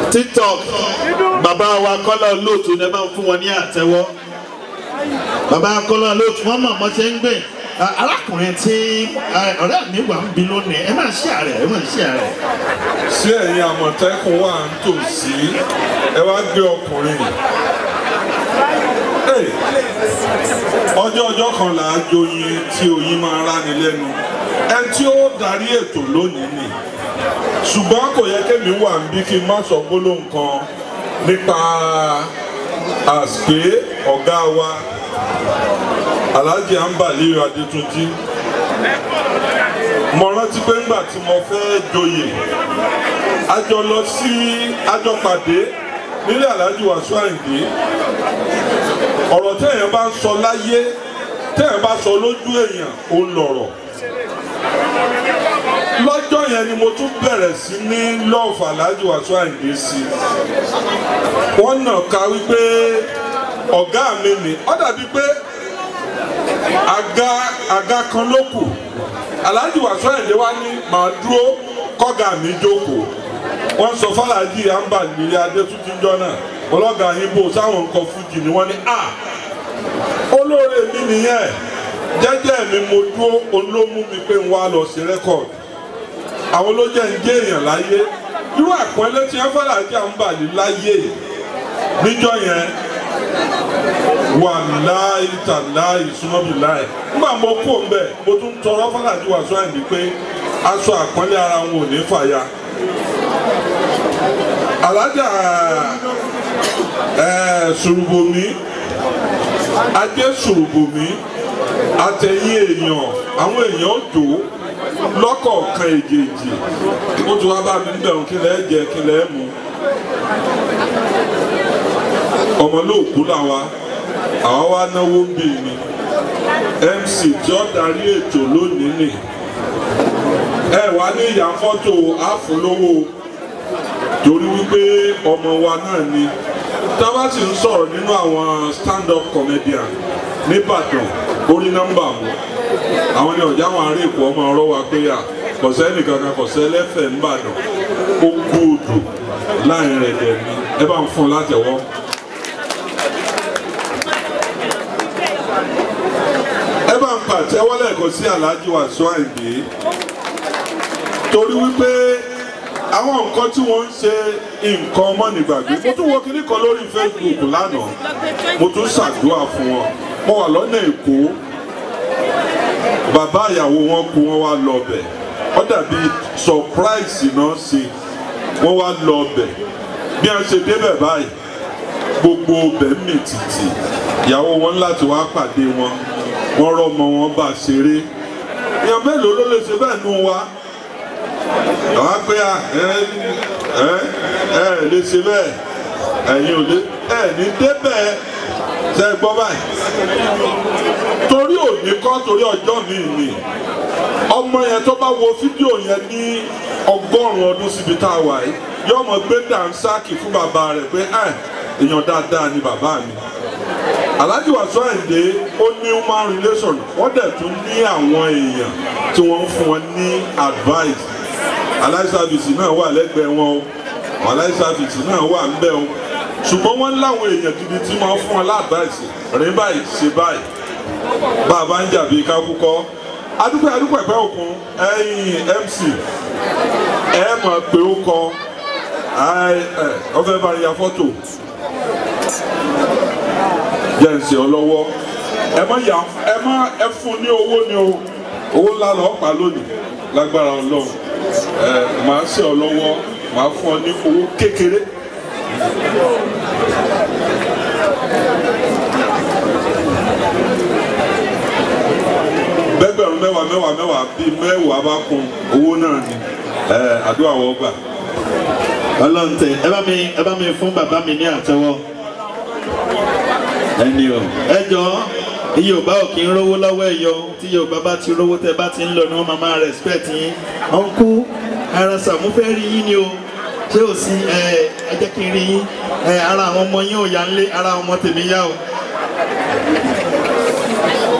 tiktok bàbá wa kọ́lá olóòtú ní ẹ bá ń fún wọn ní àtẹ́wọ́ bàbá kọ́lá olóòtú wọn mọ̀ mọ́ ṣe ń gbé Ah, arákùnrin tí ah, ọ̀rẹ́ mi wà ń bi lónìí ẹ máa ṣe àrẹ ẹ máa ṣe àrẹ. ṣé ẹ̀yin àmọ̀tẹ́kùn wà ń tòsí ẹ wá gbé ọkùnrin Hey, ọjọ́ ọjọ́ kan là á joyin tí oyin máa ráni lẹ́nu ẹni tí ó darí ètò lónìí ni ṣùgbọ́n kò yẹ kémi wà ń bí kí n má sọ gbólóhùn kan nípa àsìpé ọ̀gá wa Alhaji Ambali Adétúnjí mo rántí pé ńgbà tí mo fẹ́ joyè a jọ lọ sí a jọ pàdé nílé Alhaji Wàsíù Àyìndé ọ̀rọ̀ téèyàn bá ń sọ láyé téèyàn bá sọ lójú èèyàn ó ń lọ̀rọ̀ lọ́jọ́ yẹn ni mo tún bẹ̀rẹ̀ sí ní lọ́ọ̀fù Alhaji Wàsíù Àyìndé sí wọ́n nà ká wípé ọ̀gá mi ni ó dàbí pé àga àga kan ló kù Alhaji Wàsíù Àyìndé wá ní màá dúró kọ́gà mi jókòó wọ́n sọ fàlàjì Ambali Adétúnjí jọ náà ọlọ́gà yín bò sáwọn nǹkan fújì ni wọ́n ní à olóore mi nìyẹn jẹ́jẹ́ mi mo dúró olómú mi pé n wá lọ sí rẹ́kọ̀dì àwọn ló jẹ́ ń jẹ́ èèyàn láyé irú àpọ́nlé tí wọ́n fàlàjì Ambali láyé níjọ́ yẹn wà láì tà láì súnmọ́bì láì nígbà mo kó ń bẹ̀ mo tún tọrọ fàlàjì Wàsíù Àyìndé pé aṣọ àpọ́nlé ara wọn ò ní fàya alájà ẹ sùrùbòmí ajé sùrùbòmí àtẹ̀yìn èèyàn àwọn èèyàn jò lọ́kọ̀ọ̀kan èjèèjì ó ti wá bá mi níbẹ̀ òun kí lẹ́ẹ̀ jẹ kí lẹ́ẹ̀ mú ọmọ lóòkú làwa àwa wá náwó ń bì ní MC tí ó darí ètò lónìí nì ẹ wá ní ìyá fọ́tò àfúlówó torí wípé ọmọ wa náà ni tábà sì ń sọ̀rọ̀ nínú àwọn stand-up comedian nìbàdàn orí nọ́mbà mu àwọn ni ọ̀já wọn àárẹ̀ èkó ọmọ ọ̀rọ̀ wa pé à kọ̀sẹ́ nìkan kan kọ̀sẹ́ lẹ́fẹ̀ẹ́ nìbàdàn ó kú odò láàrin rẹ̀ dẹ̀ ni ẹ bá ń fún un látẹ̀wọ́. ẹ bá ń pàtẹ́wọ́ lẹ́ẹ̀kan sí Alhaji Wàsíù Àyìndé torí wípé àwọn nǹkan tí wọ́n ń ṣe nǹkan ọmọnìgbàgbé mo tún wo kinní kan lórí Facebook lánàá mo tún ṣàdúrà fún wọn mo wà lọ́nà Èkó bàbá ìyàwó wọn kú wọn wá lọ bẹ̀ ó dàbí surprise náà ṣe wọ́n wá lọ bẹ̀ bí wọ́n ṣe débẹ̀ báyìí gbogbo bẹ̀ mì tìtì ìyàwó wọn láti wá pàdé wọn wọ́n rọ́mọ wọn bá ṣeré èèyàn mélòó ló lè ṣe bẹ́ẹ̀ nù wa àwọn pé à ẹ ẹ ẹ lè ṣe bẹ́ẹ̀ ẹ̀yin ò lè ẹ ní débẹ̀ ṣe é gbọ́ báyìí torí òní kọ́ torí ọjọ́ mi ni ọmọ yẹn tó bá wo fídíò yẹn ní ọgọ́rùn-ún ọdún síbi tá a wà yìí yóò mọ̀ gbé dànsáàkì fún bàbá rẹ̀ pé ẹ èèyàn dáadáa ni bàbá mi Alhaji Wàsíù Àyìndé ó ní human relation wọ́n dẹ̀ tún ní àwọn èèyàn tí wọ́n ń fún wọn ní advice aláìsàfìsì náà wà lẹ́gbẹ̀ẹ́ wọn o aláìsàfìsì náà wà ń bẹ̀ o ṣùgbọ́n wọ́n láwọn èèyàn gidi tí wọ́n fún wọn láàbáìsì rìn báyìí ṣe báyìí bàbá ń jà bíi kákúkọ́ adúpẹ́ adúpẹ́ pẹ́ òkun ẹ̀yìn MC ẹ mọ̀ pé ó kọ ọ fẹ́ bá ya fọ́tò jẹ́ ń ṣe ọ lọ́wọ́ ẹ má yà ẹ má ẹ fún ní owó ni o owó ńlá lọ́ọ́ pa lónìí lágbára ọlọ́run ẹ màá ṣe ọ lọ́wọ́ màá fún ọ ní owó kékeré. bẹ́gbẹ̀rún mẹ́wàá mẹ́wàá mẹ́wàá bíi mẹ́wàá bá kún owó náà ni ẹ àdúrà wọ́n gbà. Ọlọ́run tẹ ẹ bá mi ẹ bá mi fún bàbá mi ní àtẹ́wọ́ ẹni o ẹ jọ Yorùbá ò kí ń rówó lọ́wọ́ ẹ yọ tí Yorùbá bá ti rówó tẹ bá ti ń lọ ni wọ́n máa máa respect yín ọ̀nkú ara sàmú fẹ́ rí yín ni o ṣé ò sí ẹ ẹ jẹ́ kí n rí yín ẹ ara àwọn ọmọ yín ò yá ń lé ara àwọn ọmọ tèmi yá o.